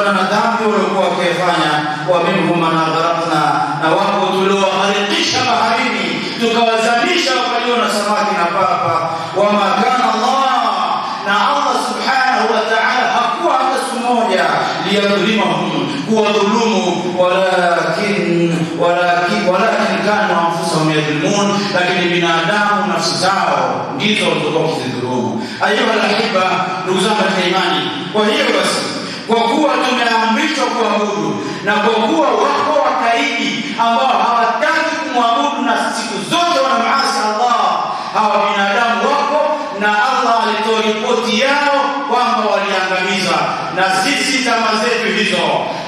kutokana na dhambi waliokuwa wakifanya wa minhum man aghraqna na wako tuliowaharikisha baharini tukawazamisha wakaliwa na samaki na papa wama kana Allah na Allah subhanahu wa ta'ala hakuwa hata siku moja liyadhlimahum kuwadhulumu walakin walakin walakin kanu anfusahum yadhlimun lakini binadamu nafsi zao ndizo walizokuwa wakizidhulumu ayuha alahibba ndugu zangu katika imani kwa hiyo basi kwa kuwa tumeamrishwa kuabudu na kwa kuwa wako wakaidi ambao hawataki kumwabudu na siku zote wanamaasi Allah hawa binadamu wako na Allah alitoa ripoti yao kwamba waliangamiza na sisi zama zetu hizo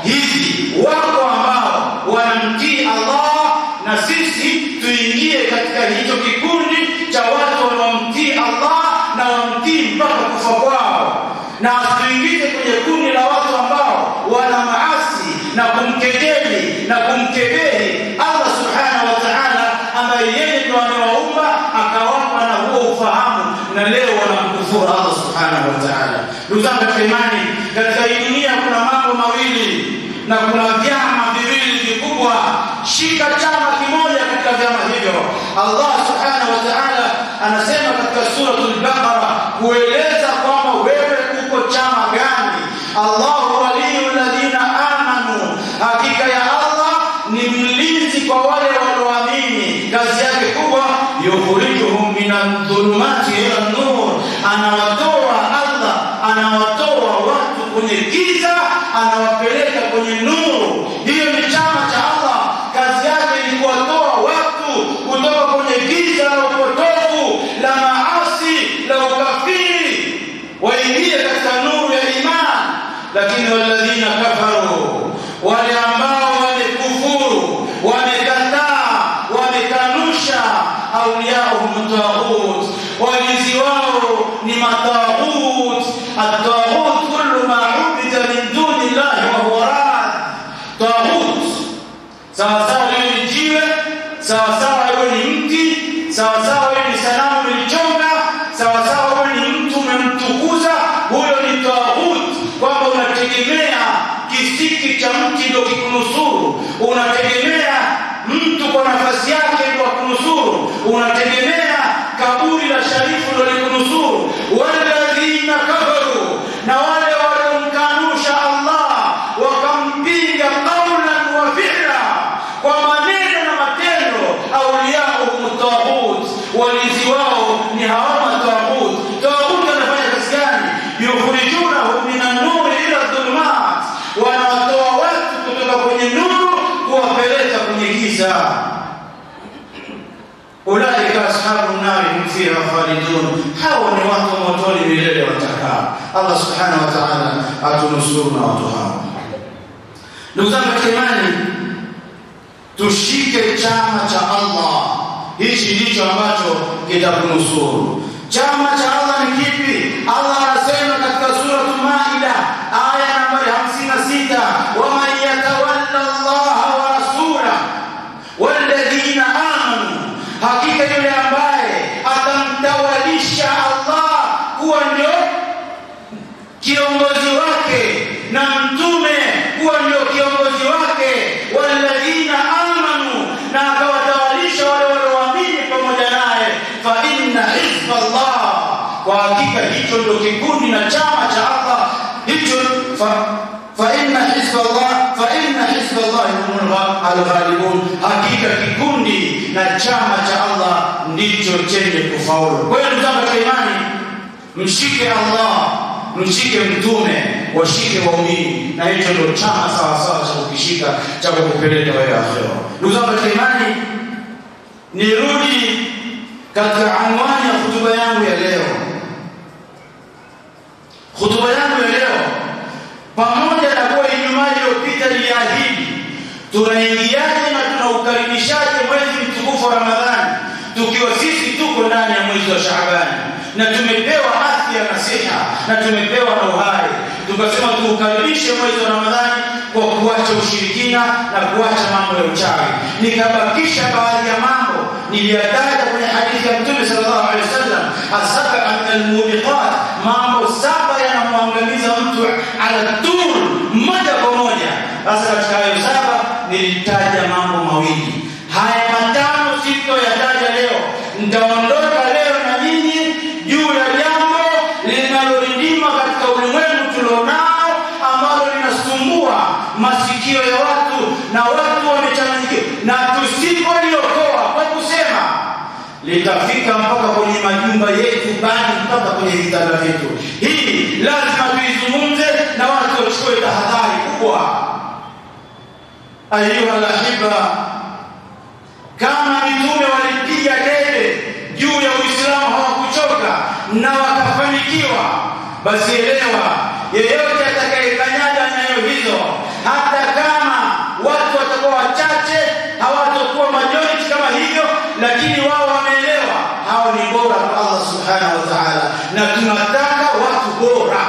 hizi wako ambao wanamtii Allah na sisi tuingie katika hicho kikundi cha watu wanaomtii Allah na wamtii mpaka kufa kwao na tuingize kwenye kundi la watu ambao wana maasi na kumkejeli na kumkebehi Allah subhanahu wa ta'ala ambaye yeye ndo amewaumba akawapa na huo ufahamu na leo wanamkufuru Allah subhanahu wa ta'ala ndugu zangu katika imani katika hii dunia kuna mambo mawili na kuna vyama viwili vikubwa shika chama kimoja katika vyama hivyo Allah subhanahu wa ta'ala anasema katika suratul baqara kueleza kwamba wewe uko chama gani Allahu waliyul ladina amanu hakika ya Allah ni mlinzi kwa wale walioamini kazi yake kubwa yukhrijuhum minan dhulumati ila nur anawatoa Allah anawatoa watu kwenye giza anawapeleka kwenye nuru hiyo ni chama cha Allah kazi yake ni kuwatoa watu kutoka kwenye giza la upotovu la maasi la ukafiri waingie katika nuru ya imani lakini walladhina kafaru wale ambao wamekufuru wamekataa wamekanusha auliyahum taghut walinzi wao ni mataghut at-taghut kullu ma ubida min duni llahi wa huwa rad taghut sawa sawa hiyo ni jiwe sawa sawa hiyo ni mti sawa sawa hiyo ni sanamu ilichonga sawa sawa huyo ni mtu umemtukuza huyo ni taghut kwamba unategemea kisiki cha mti ndio kikunusuru unategemea mtu kwa nafasi yake ndio akunusuru unategemea kaburi la sharifu ndio likunusuru walladhina kafaru na wale waliomkanusha Allah wakampinga qawlan wa fi'la kwa maneno na matendo auliyahum taghut walinzi wao ni hawa taghut taghut anafanya kazi gani yukhrijunahum minan nuri ila dhulumat wanawatoa watu kutoka kwenye nuru kuwapeleka kwenye giza ulaika ashabu nari hum fiha khalidun hawa ni watu motoni milele watakaa Allah subhanahu wa ta'ala atunusuru na watu hao ndugu zangu katika imani tushike chama cha Allah hichi ndicho ambacho kitakunusuru chama cha Allah ni kipi Allah anasema katika sura Maida aya nambari 56 waman yatawalla Allah wa rasula walladhina amanu hakika yule ambaye atamtawalisha Allah kuwa ndio kiongozi wake na mtume kuwa ndio kiongozi wake walladhina amanu na akawatawalisha wale walioamini pamoja naye fa inna hizballah kwa hakika hicho ndio kikundi na chama cha Allah hicho fa fa inna hizballah fa inna hizballah humul alghalibun hakika kikundi na chama cha Allah ndicho chenye kufaulu kwa hiyo ndugu zangu katika imani mshike Allah mshike mtume washike waumini na hicho ndio chama sawa sawa cha kukishika cha kukupeleka wewe akhera ndugu zangu katika imani nirudi katika anwani ya hutuba yangu ya leo hutuba yangu ya leo pamoja na kuwa Ijumaa iliyopita niliahidi tunaingiaje na tunaukaribishaje mwezi mtukufu wa Ramadhani tukiwa sisi tuko ndani ya mwezi wa Shaabani na tumepewa afya na siha na tumepewa na uhai tukasema tuukaribishe mwezi wa Ramadhani kwa kuacha ushirikina na kuacha mambo ya uchawi nikabakisha baadhi ya mambo niliyataja kwenye hadithi ya Mtume sallallahu alaihi wasallam asaba min almubiqat mambo saba yanamwangamiza mtu ala tul moja kwa moja. Sasa katika hayo saba nilitaja mambo mawili, haya matano sitoyataja leo. Nitaondoka leo na nyinyi juu ya jambo linalorindima katika ulimwengu tulionao, ambalo linasumbua masikio ya watu na watu wamechanganyikiwa, na tusipoliokoa kwa kusema litafika mpaka kwenye majumba yetu, bali mpaka kwenye vitanda vyetu. Hii lazima tuizungumze na watu wachukue tahadhari kubwa. Ayuha lahiba, kama mitume walipiga debe juu ya Uislamu hawakuchoka na wakafanikiwa, basi elewa, yeyote atakayekanyaga nyayo hizo, hata kama watu watakuwa wachache, hawatakuwa majority kama hivyo, lakini wao wameelewa, hao ni bora kwa Allah subhanahu wa ta'ala, na tunataka watu bora,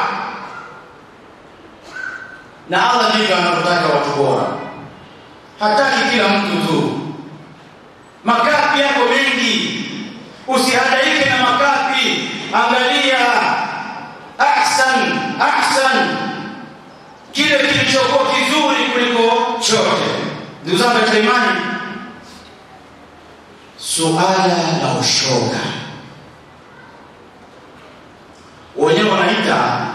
na Allah ndivyo anavyotaka watu bora, hataki kila mtu tu. Makapi yako mengi, usihadaike na makapi. Angalia ahsan ahsan, kile kilichokuwa kizuri kuliko chote. Ndugu zangu katika imani, suala la ushoga wenyewe wanaita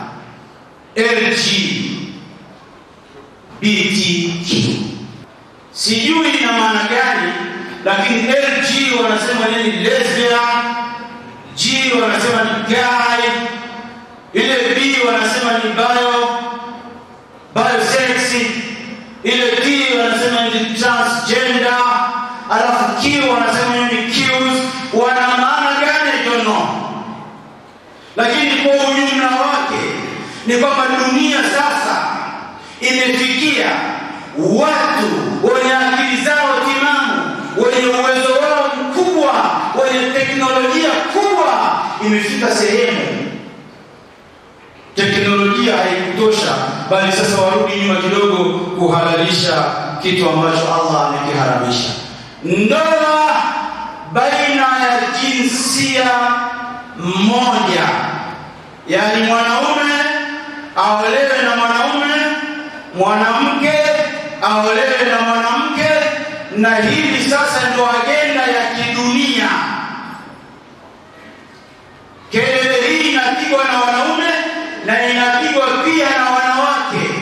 LGBTQ, sijui ina maana gani, lakini LG wanasema nini? Lesbian, G wanasema ni gay, ile B wanasema ni bio biosexy, ile T wanasema ni transgender, alafu Q wanasema ni Qs. Wana maana gani? I don't know lakini kwa ujumla wake ni kwamba dunia sasa imefikia watu wenye akili zao timamu, wenye uwezo wao mkubwa, wenye teknolojia kubwa. Imefika sehemu teknolojia haikutosha, bali sasa warudi nyuma kidogo kuhalalisha kitu ambacho Allah amekiharamisha, ndoa baina ya jinsia mmoja, yaani mwanaume aolewe na mwanaume, mwanamke aolewe na mwanamke, na hili sasa ndio agenda ya kidunia. Kelele hii inapigwa na wanaume na inapigwa pia na wanawake.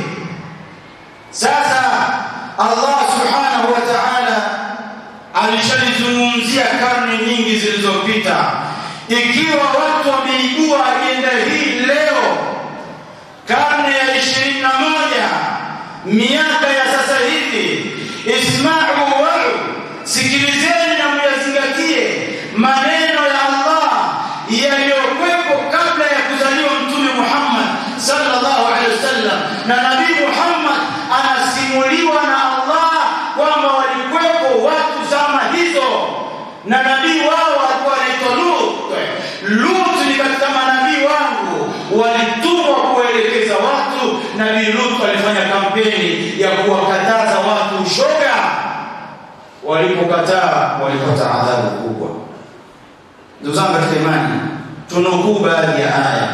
Sasa Allah subhanahu wa ta'ala alishalizungumzia karne nyingi zilizopita ikiwa watu wameibua agenda hii leo, karne ya ishirini na moja, miaka ya sasa hivi, ismau wau, sikilizeni na muyazingatie maneno ya Allah yaliyokuwepo kabla ya kuzaliwa Mtume Muhammad sallallahu alaihi wasallam, na Nabii Muhammad anasimuliwa na Allah kwamba walikuwepo watu zama hizo, na nabii wao alikuwa anaitwa Lut. Lut ni katika manabii wangu walitumwa kuelekeza watu. Nabii Lut alifanya kampeni ya kuwakataza watu ushoga, walipokataa walipata adhabu kubwa. Ndugu zangu katika imani, tunukuu baadhi ya aya,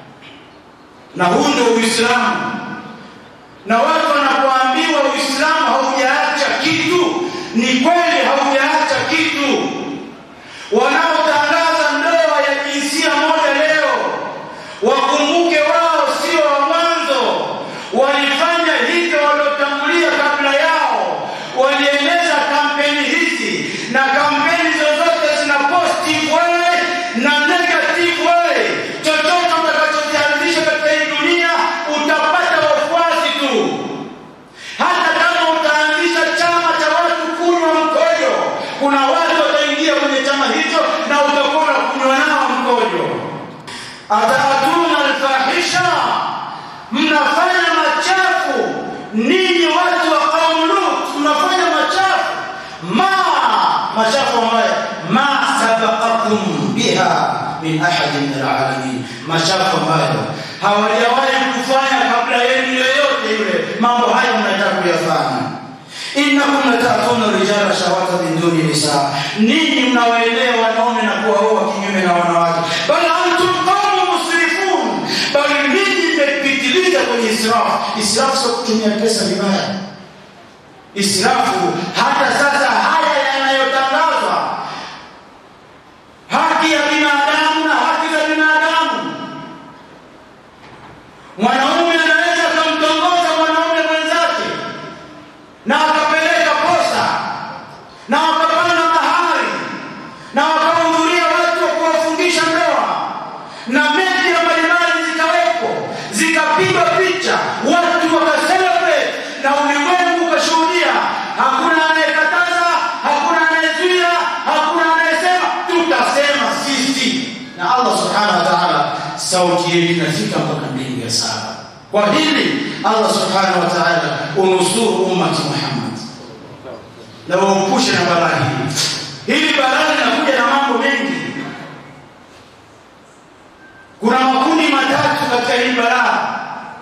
na huu ndio Uislamu. Na watu wanapoambiwa Uislamu haujaacha kitu, ni kweli haujaacha kitu. Wanaotangaza ndoa ya jinsia moja leo wakumbuke wao sio wa mwanzo, walifanya hivyo waliotangulia kabla yao, walieneza kampeni hizi, na kampeni zozote zina positive way na negative way. Chochote utakachokianzisha katika hii dunia utapata wafuasi tu. Hata kama utaanzisha chama cha watu kunywa mkojo, kuna watu wataingia kwenye chama hicho na utakuwa unakunywa nao mkojo. Ataatuna alfahisha, mnafanya machafu ninyi watu wa kaumu Lut, mnafanya machafu ma machafu ambayo ma sabaqakum biha min ahadin min alalamin, machafu ambayo hawajawahi kufanya kabla yenu yoyote yule. Mambo haya mnataka kuyafanya innakum latatuna rijala shawata min duni nisa, ninyi mnawaendea wanaume na kuwaoa kinyume na wanawake. Bal antum qaumun musrifun, bali ninyi mmepitiliza kwenye israfu israfu sio kutumia pesa vibaya israfu hata sasa haya yanayotangazwa haki ya binadamu na haki za binadamu mwanaume anaweza akamtongoza mwanaume mwenzake na akapeleka posa na wakapanda mahari na wakahudhuria watu wa kuwafungisha ndoa na media mbalimbali zikawekwa zikapigwa picha watu wakaselebrate na ulimwengu ukashuhudia hakuna anayekataza hakuna anayezuia hakuna anayesema tutasema sisi na allah subhanahu wa taala sauti yetu inafika mpaka mbingu ya saba kwa hili allah subhanahu wa taala unusuru ummati muhammad na waepushe na balaa hili hili balaa linakuja na mambo mengi kuna makundi matatu katika hili balaa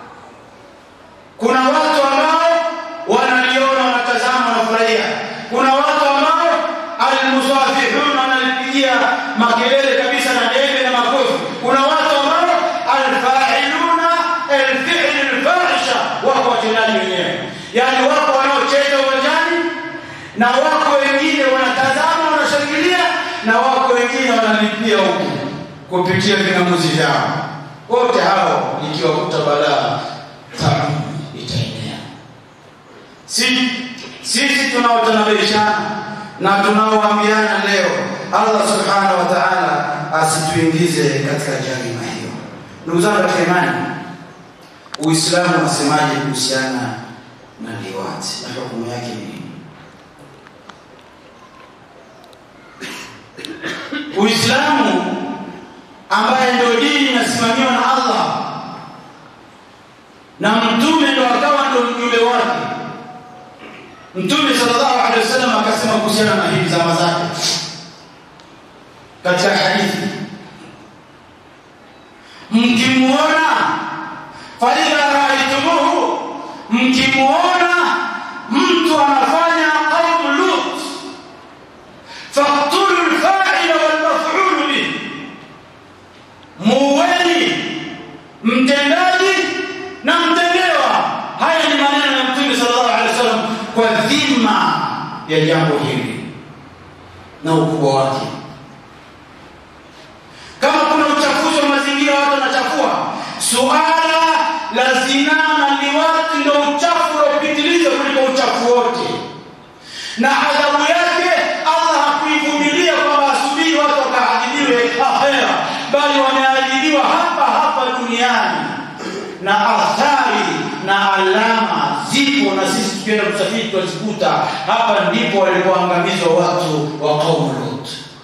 kuna watu ambao wanaliona wanatazama wanafurahia kuna watu ambao almusafihun wanalipigia makelele kabisa na debe na makofi kuna watu ambao alfailuna alfi'l alfahisha wako watendaji wenyewe yaani wako wanaocheza uwanjani na wako wengine wanatazama wanashangilia na wako wengine wanalipia huku kupitia ving'amuzi vyao wote hao ikiwakuta balaa tabu itaenea si sisi tunaotanabishana na tunaoambiana leo allah subhanahu wa taala asituingize katika jarima hiyo ndugu zangu katika imani uislamu unasemaje kuhusiana na liwati na hukumu yake ni nini uislamu ambaye ndio dini inasimamiwa na allah na mtume ndo akawa ndo mjumbe wake mtume sallallahu alaihi wasallam akasema kuhusiana na hili zama zake katika hadithi mkimuona faidha raaitumuhu mkimuona mtu anafanya qaumu lut faktulu lfaila walmafulu bih muweni mtendaji na mtendewa haya ni maneno ya mtume sallallahu alaihi wasallam kwa dhima ya jambo hili na ukubwa wake kama kuna uchafuzi wa mazingira watu wanachafua suala la zinaa na liwati ndo uchafu unaopitiliza kuliko uchafu wote na adhabu yake allah hakuivumilia kwamba asubiri watu wakaadhibiwe akhera bali wameadhibiwa hapa hapa duniani na athari na alama zipo na sisi tukienda kusafiri tutazikuta hapa ndipo walipoangamizwa watu wa qaumu lut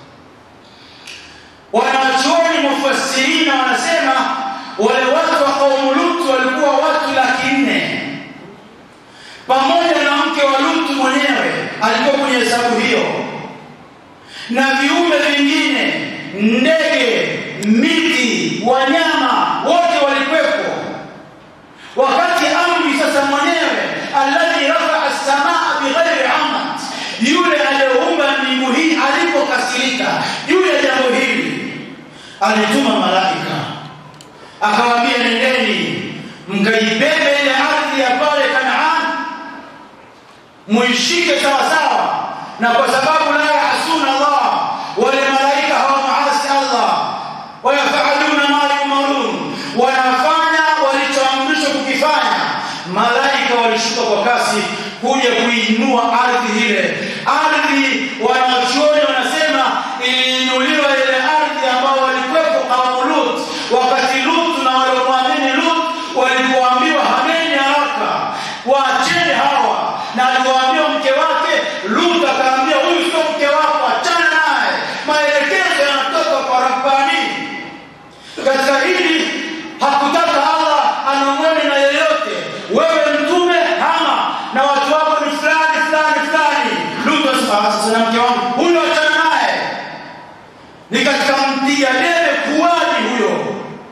wanachuoni mufassirina wanasema wale watu wa qaumu lut walikuwa watu laki nne pamoja na mke wa lutu mwenyewe alikuwa kwenye hesabu hiyo na viumbe vingine ndege miti wanyama wote walikwepo wakati amri sasa mwenyewe alladhi rafaa samaa bighairi amad yule aliyeumba mbingu hii alipokasirika juu ya jambo hili alituma malaika akawaambia nendeni mkaibebe ile ardhi ya pale kanaan muishike sawasawa na kwa sababu la yahsuna allah wale malaika hawamaasi allah wayafaluna ma yumarun wanafanya walichoamrishwa kukifanya malaika walishuka kwa kasi kuja kuinua ardhi ile ardhi wanachuoni wanasema iliinuliwa ile ardhi ambao walikuwepo kaumu lut wakati lut na waliomwamini lut walipoambiwa hameni haraka waacheni hawa na aliwaambia mke wake lut akaambia huyu sio mke wako achana naye maelekezo yanatoka kwa rabbani katika hili hakutaka allah anong'one na yeyote wewe mtume hama na watu wako ni fulani fulani fulani lut asema sasa na mke wangu huyo achana naye ni katika mpiga debe kuwani huyo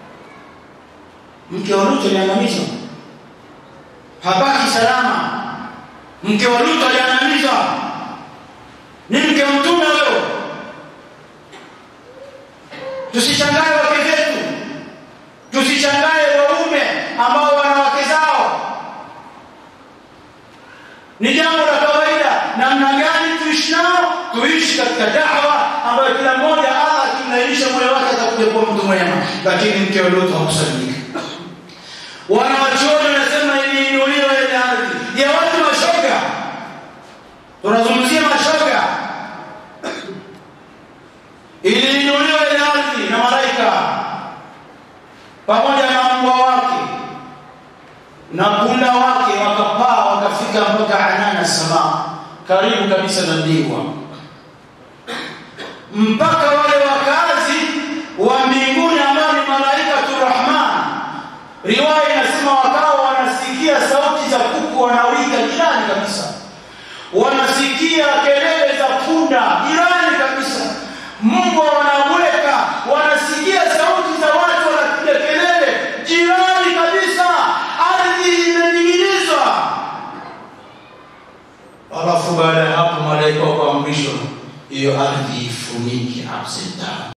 mke wa lut aliangamizwa habaki salama mke wa lut aliangamizwa ni mke wa mtume huyo tusishangae wake zetu tusishangae waume ambao wana wake zao ni jambo la kawaida namna gani tuishi nao tuishi katika dawa ambayo kila mmoja allah akimlainisha moyo wake atakuja kuwa mtu mwema lakini mke wa lutu hakusalimika wanawachuoni wanasema iliinuliwa ile ardhi ya watu mashoga tunazungumzia mashoga iliinuliwa ile ardhi na malaika pamoja na mbwa wake na punda wake wakapaa wakafika mpaka anana samaa karibu kabisa na mbingwa mpaka wale wakazi wa mbinguni ambao ni malaikatu rahman riwaya inasema wakawa wanasikia sauti za kuku wanawika jirani kabisa wanasikia kelele za punda jirani kabisa mbwa wanaweka wanasikia sauti za watu wanapiga kelele jirani kabisa ardhi imening'inizwa alafu baada ya hapo malaika wakaamrishwa hiyo ardhi ifunike upside down